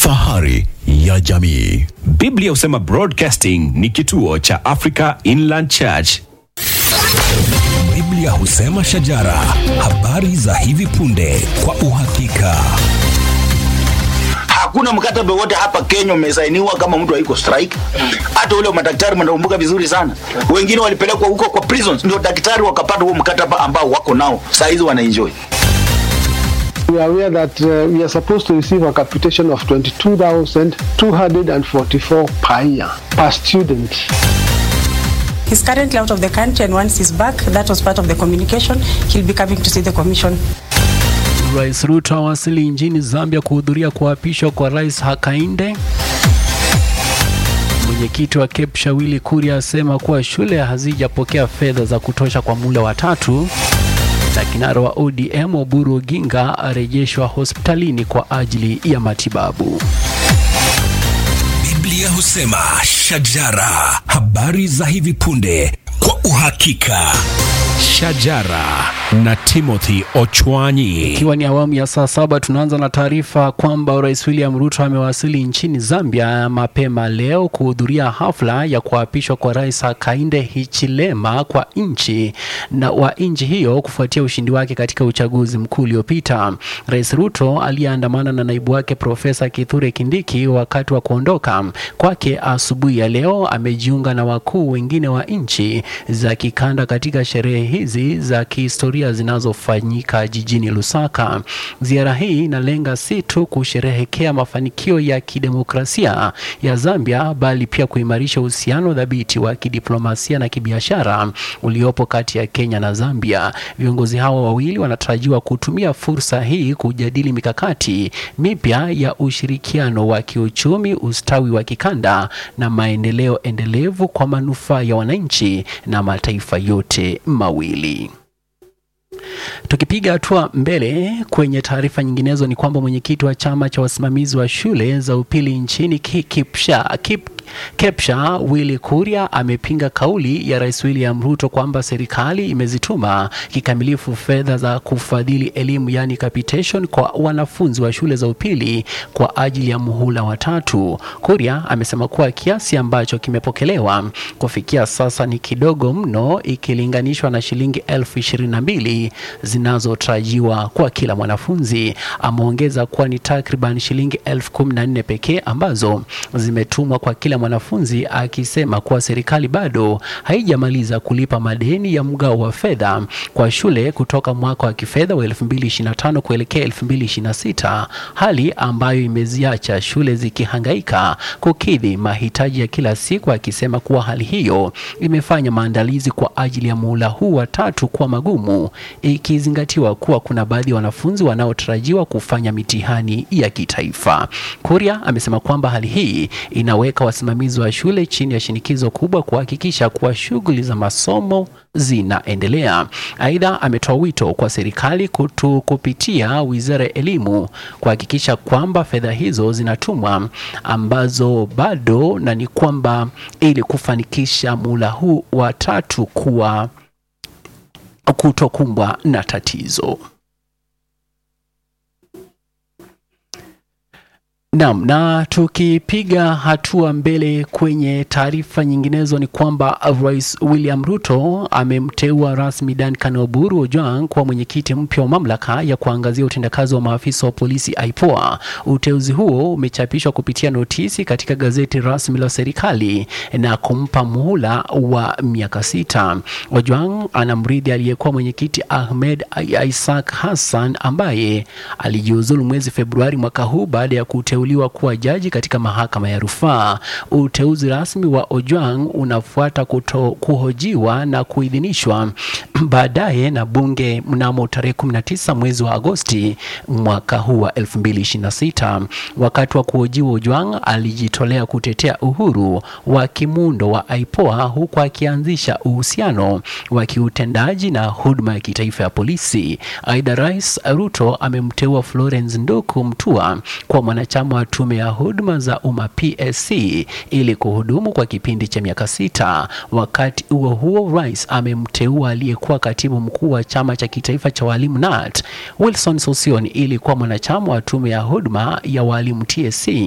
fahari ya jamii. Biblia husema Broadcasting ni kituo cha Africa Inland Church. Biblia husema shajara, habari za hivi punde kwa uhakika. Hakuna mkataba wote hapa Kenya umesainiwa kama mtu haiko strike. Hata ule wa madaktari mnakumbuka vizuri sana, wengine walipelekwa huko kwa prisons, ndio daktari wakapata huo mkataba ambao wako nao saa hizi wanaenjoy. We are aware that uh, we are supposed to receive a capitation of 22,244 per year per student. He's currently out of the country, and once he's back, that was part of the communication. He'll be coming to see the commission. Rais Ruto awasili nchini Zambia kuhudhuria kuapishwa kwa Rais Hakainde. Mwenyekiti wa KEPSHA Willy Kuria asema kuwa shule hazijapokea fedha za kutosha kwa muda wa tatu, na kinara wa ODM Oburu Oginga arejeshwa hospitalini kwa ajili ya matibabu. Biblia husema shajara, habari za hivi punde kwa uhakika. Shajara na Timothy Ochwanyi. Ikiwa ni awamu ya saa saba, tunaanza na taarifa kwamba Rais William Ruto amewasili nchini Zambia mapema leo kuhudhuria hafla ya kuapishwa kwa Rais Hakainde Hichilema kwa nchi na wa nchi hiyo kufuatia ushindi wake katika uchaguzi mkuu uliopita. Rais Ruto aliyeandamana na naibu wake Profesa Kithure Kindiki wakati wa kuondoka kwake asubuhi ya leo amejiunga na wakuu wengine wa nchi za kikanda katika sherehe hizi za kihistoria zinazofanyika jijini Lusaka. Ziara hii inalenga si tu kusherehekea mafanikio ya kidemokrasia ya Zambia bali pia kuimarisha uhusiano dhabiti wa kidiplomasia na kibiashara uliopo kati ya Kenya na Zambia. Viongozi hao wawili wanatarajiwa kutumia fursa hii kujadili mikakati mipya ya ushirikiano wa kiuchumi, ustawi wa kikanda na maendeleo endelevu kwa manufaa ya wananchi na mataifa yote mawili. Tukipiga hatua mbele kwenye taarifa nyinginezo ni kwamba mwenyekiti wa chama cha wasimamizi wa shule za upili nchini KIPSHA KIP KEPSHA Willy Kuria amepinga kauli ya Rais William Ruto kwamba serikali imezituma kikamilifu fedha za kufadhili elimu yani capitation kwa wanafunzi wa shule za upili kwa ajili ya muhula wa tatu. Kuria amesema kuwa kiasi ambacho kimepokelewa kufikia sasa ni kidogo mno ikilinganishwa na shilingi elfu ishirini na mbili zinazotarajiwa kwa kila mwanafunzi. Ameongeza kuwa ni takriban shilingi elfu kumi na nne pekee ambazo zimetumwa kwa kila mwanafunzi akisema kuwa serikali bado haijamaliza kulipa madeni ya mgao wa fedha kwa shule kutoka mwaka wa kifedha wa 2025 kuelekea 2026, hali ambayo imeziacha shule zikihangaika kukidhi mahitaji ya kila siku, akisema kuwa hali hiyo imefanya maandalizi kwa ajili ya muhula huu wa tatu kuwa magumu, ikizingatiwa kuwa kuna baadhi ya wanafunzi wanaotarajiwa kufanya mitihani ya kitaifa. Kuria amesema kwamba hali hii inaweka wasimamizi wa shule chini ya shinikizo kubwa kuhakikisha kuwa shughuli za masomo zinaendelea. Aidha, ametoa wito kwa serikali kutu kupitia Wizara ya Elimu kuhakikisha kwamba fedha hizo zinatumwa ambazo bado na ni kwamba ili kufanikisha muhula huu wa tatu kuwa kutokumbwa na tatizo. Naam, na tukipiga hatua mbele kwenye taarifa nyinginezo ni kwamba Rais William Ruto amemteua rasmi Duncan Oburu Ojwang kuwa mwenyekiti mpya wa mamlaka ya kuangazia utendakazi wa maafisa wa polisi IPOA. Uteuzi huo umechapishwa kupitia notisi katika gazeti rasmi la serikali na kumpa muhula wa miaka sita. Ojwang anamrithi aliyekuwa mwenyekiti Ahmed Isaac Hassan ambaye alijiuzulu mwezi Februari mwaka huu baada ya kute kuteuliwa kuwa jaji katika mahakama ya rufaa. Uteuzi rasmi wa Ojwang unafuata kuto, kuhojiwa na kuidhinishwa baadaye na bunge mnamo tarehe 19 mwezi wa Agosti mwaka huu wa 2026. Wakati wa kuhojiwa, Ojwang alijitolea kutetea uhuru wa kimuundo wa IPOA huku akianzisha uhusiano wa kiutendaji na huduma ya kitaifa ya polisi. Aidha, Rais Ruto amemteua Florence Nduku Mtua kwa mwanachama wa tume ya huduma za umma PSC ili kuhudumu kwa kipindi cha miaka sita. Wakati huo huo, rais amemteua aliyekuwa katibu mkuu wa chama cha kitaifa cha walimu NAT Wilson Sosion ili kuwa mwanachama wa tume ya huduma ya walimu TSC